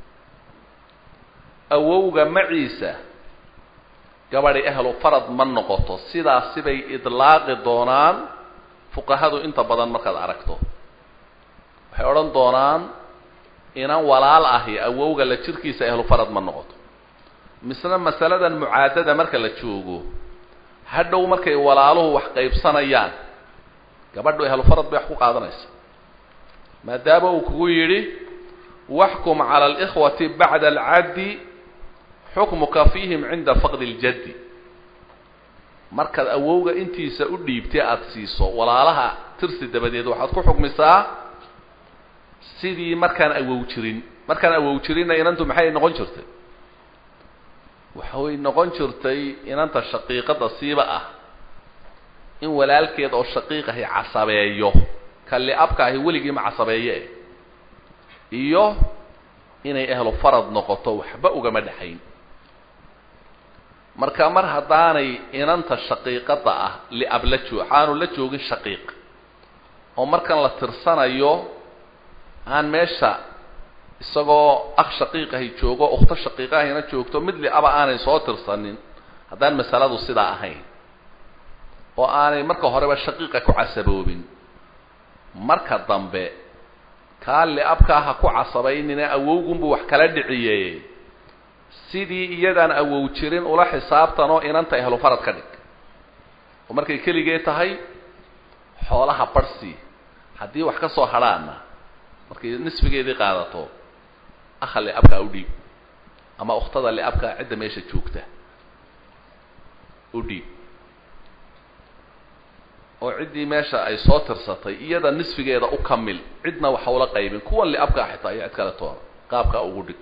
awowga maciisa gabadhi ahlu farad ma noqoto sidaasi bay idlaaqi doonaan fuqahadu inta badan markaad aragto waxay odhan doonaan inan walaal ahi awowga la jirkiisa ahlu farad ma noqoto misna masaladan mucaadada marka la joogo hadhow markay walaaluhu wax qaybsanayaan gabadhu ahlu farad bay wax ku qaadanaysa maadaama uu kugu yidhi waxkum cala alikhwati bacda alcaddi xukmuka fiihim cinda faqdi اljaddi markaad awowga intiisa u dhiibtay aada siiso walaalaha tirsi dabadeed waxaad ku xukmisaa sidii markaan awow jirin markaan awow jirinna inantu maxay noqon jirtay waxa way noqon jirtay inanta shaqiiqada siiba ah in walaalkeed oo shaqiiqahi casabeeyo kalli abka ahi weligii ma casabeeye iyo inay ahlu farad noqoto waxba ugama dhexayn marka mar haddaanay inanta shaqiiqada ah liab la joog aanu la joogin shaqiiq oo markan la tirsanayo aan meesha isagoo akh shaqiiqahi joogo ukhto shaqiiqahina joogto mid liaba aanay soo tirsanin haddaan masaladu sidaa ahayn oo aanay marka horeba shaqiiqa ku casaboobin marka dambe kaa liabkaa ha ku casabaynina awowgunbuu wax kala dhiciye sidii iyadaan awow jirin ula xisaabtanoo inanta ehlu farad ka dhig oo markay keligee tahay xoolaha barhsi haddii wax ka soo hadhaana markay nisfigeedii qaadato akha liabkaa u dhiib ama ukhtada liabkaa cidda meesha joogta u dhiib oo ciddii meesha ay soo tirsatay iyada nisfigeeda u kamil cidna waxa ula qaybin kuwan liabkaa xitaa iyo cid kale toona qaabkaa ugu dhig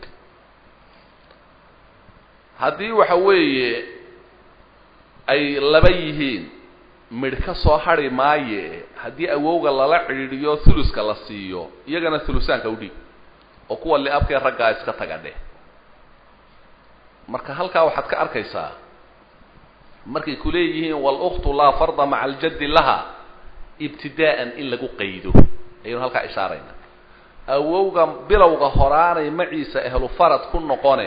haddii waxa weeye ay laba yihiin midh ka soo hadri maaye haddii awowga lala cidhiidhiyo thuluska la siiyo iyagana thulusaanka u dhiib oo kuwa liabkee raggaa iska taga dheh marka halkaa waxaad ka arkaysaa markay ku leeyihiin wاlأktu laa farda maca aljaddi laha ibtidaa'an in lagu qaydo ayaynu halkaa ishaarayna awowga bilowga horaanay maciisa ehlu farad ku noqone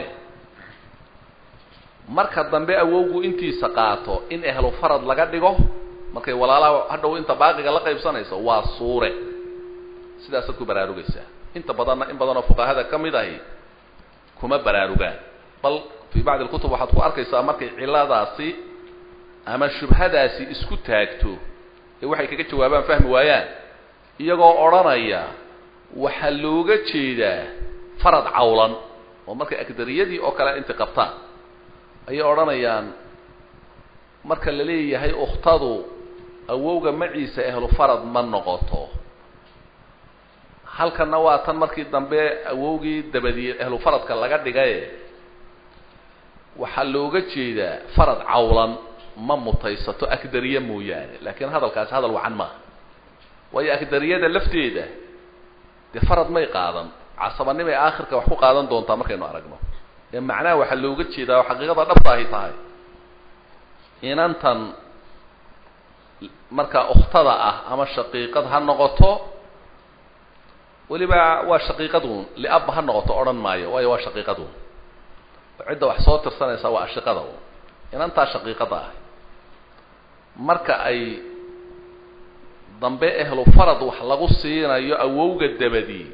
marka dambe awowgu intiisa qaato in ehlu farad laga dhigo markay walaalaha hadhow inta baaqiga la qaybsanayso waa suure sidaasaad ku baraarugaysaa inta badanna in badanoo fuqahada ka mid ahi kuma baraarugaan bal fii bacdi اlkutub waxaad ku arkaysaa markay ciladaasi ama shubhadaasi isku taagto ee waxay kaga jawaabaan fahmi waayaan iyagoo odhanaya waxaa looga jeedaa farad cawlan oo markay agdariyadii oo kale inta qabtaan ayay odhanayaan marka la leeyahay ukhtadu awowga maciisa ehlu farad ma noqoto halkanna waa tan markii dambe awowgii dabadii ahlu faradka laga dhigaye waxaa looga jeedaa farad cawlan ma mutaysato akdariye mooyaane laakiin hadalkaasi hadal wacan maaha waayo akdariyada lafteeda dee farad may qaadan casabanimay aakhirka wax ku qaadan doontaa markaynu aragno ee macnaha waxaa looga jeedaa oo xaqiiqada dhabta ahy tahay inantan markaa ukhtada ah ama shaqiiqad ha noqoto weliba waa shaqiiqadun liabba ha noqoto odhan maayo waayo waa shaqiiqadun cidda wax soo tirsanaysa waa ashiqada un inantaa shaqiiqada ah marka ay dambe ehlu farad wax lagu siinayo awowga dabadii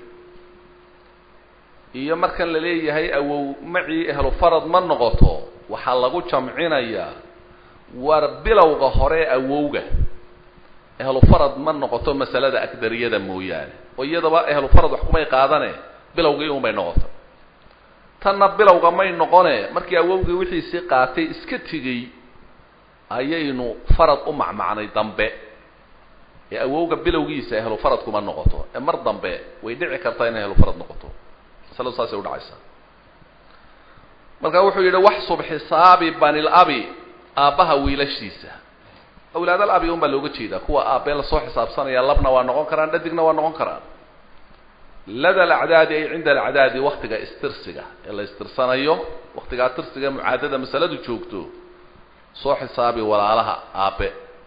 iyo markan la leeyahay awow macii ehlu farad ma noqoto waxaa lagu jamcinayaa war bilowga hore awowga ehlu farad ma noqoto masalada akdariyada mooyaane oo iyadaba ehlu farad wax kumay qaadane bilowgii un bay noqoto tanna bilowga may noqone markii awowgii wixiisii qaatay iska tegey ayaynu farad u macmacnay dambe ee awowga bilowgiisa ehlu farad kuma noqoto ee mar dambe way dhici kartaa inay ehlu farad noqoto masaladu saasay udhacaysaa marka wuxuu yidhi waxsub xisaabi banil abi aabbaha wiilashiisa awlaadal abi un baa looga jeedaa kuwa aabbee lasoo xisaabsanaya labna waa noqon karaan dhadigna waa noqon karaan lada alacdaadi ay cinda alacdaadi waktiga istirsiga ee la istirsanayo waktigaa tirsiga mucaadada masaladu joogto soo xisaabi walaalaha aabbe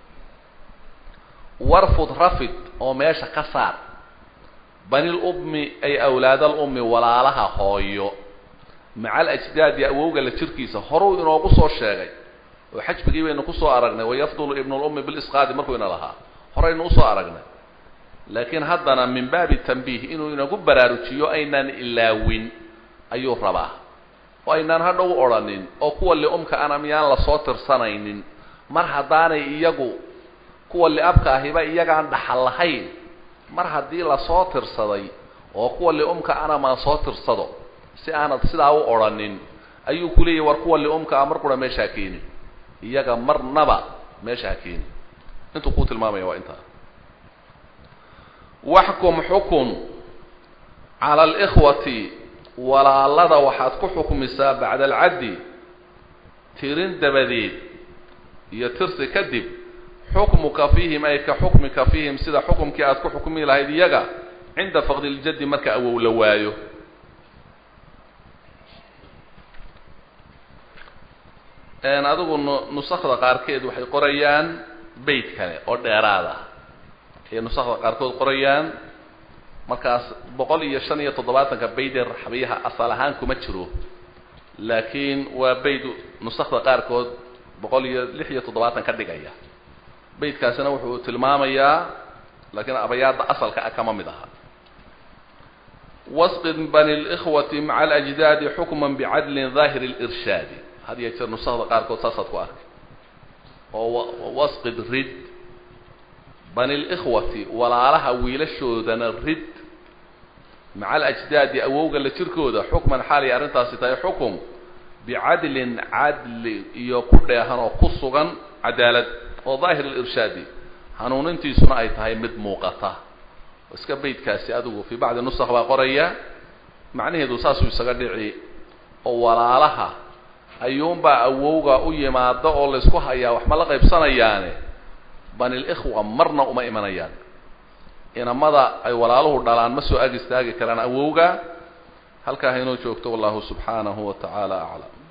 warfud rafid oo meesha ka saar banil ummi ay awlaadal ummi walaalaha hooyo maca alajdaadi awowga la jirkiisa horuu inoogu soo sheegay oo xajbigii baynu kusoo aragnay wayafdulu ibnulummi bilisqaadi markuu ina lahaa horaynu usoo aragnay laakiin haddana min baabi tanbiih inuu inagu baraarujiyo aynaan ilaawin ayuu rabaa oo aynaan hadhow odhanin oo kuwa liumka ana miyaan lasoo tirsanaynin mar haddaanay iyagu kuwa liabka ahiba iyagaan dhaxal lahayn mar haddii lasoo tirsaday oo kuwa liumka ana maan soo tirsado si aanad sidaa u odhanin ayuu ku leeyahy war kuwa liumka ah mar qura meesha ha keeni iyaga marnaba meesha ha keeni intuu kuu tilmaamaya waa intaa waxkum xukun cala alikhwati walaalada waxaad ku xukmisaa bacda alcaddi tirin dabadeed iyo tirsi kadib xukmuka fiihim ay ka xukmika fiihim sida xukumkii aad ku xukmi lahayd iyaga cinda faqdi ljaddi marka awow la waayo adigu nusakda qaarkeed waxay qorayaan beyt kale oo dheeraad ah ayay nusakda qaarkood qorayaan markaas boqol iyo shan iyo toddobaatanka beydee raxbiyaha asal ahaan kuma jiro laakiin waa beyd nusakda qaarkood boqol iyo lix iyo toddobaatan ka dhigaya beydkaasina wuxuu tilmaamayaa laakiin abayaadda asalka ah kama mid aha wasqid bani likhwati maca alajdaadi xukman bicadlin daahiri lirshaadi had iyo jeer nusakda qaarkood saasaad ku arkay oo wasqid rid bani likhwati walaalaha wiilashoodana rid maca alajdaadi awowga la jirkooda xukman xaalay arrintaasi tahay xukum bicadlin cadli iyo ku dheehan oo ku sugan cadaalad oo daahir lirshaadi hanuunintiisuna ay tahay mid muuqata iska beydkaasi adigu fii bacdi nusakh baa qoraya macnaheedu saasuu isaga dhici oo walaalaha ayuunbaa awowga u yimaado oo laysku hayaa wax ma la qaybsanayaane banilikhwa marna uma imanayaan inamada ay walaaluhu dhalaan ma soo ag istaagi karaan awowga halkaa haynoo joogto wallahu subxaanahu wa tacaala aclam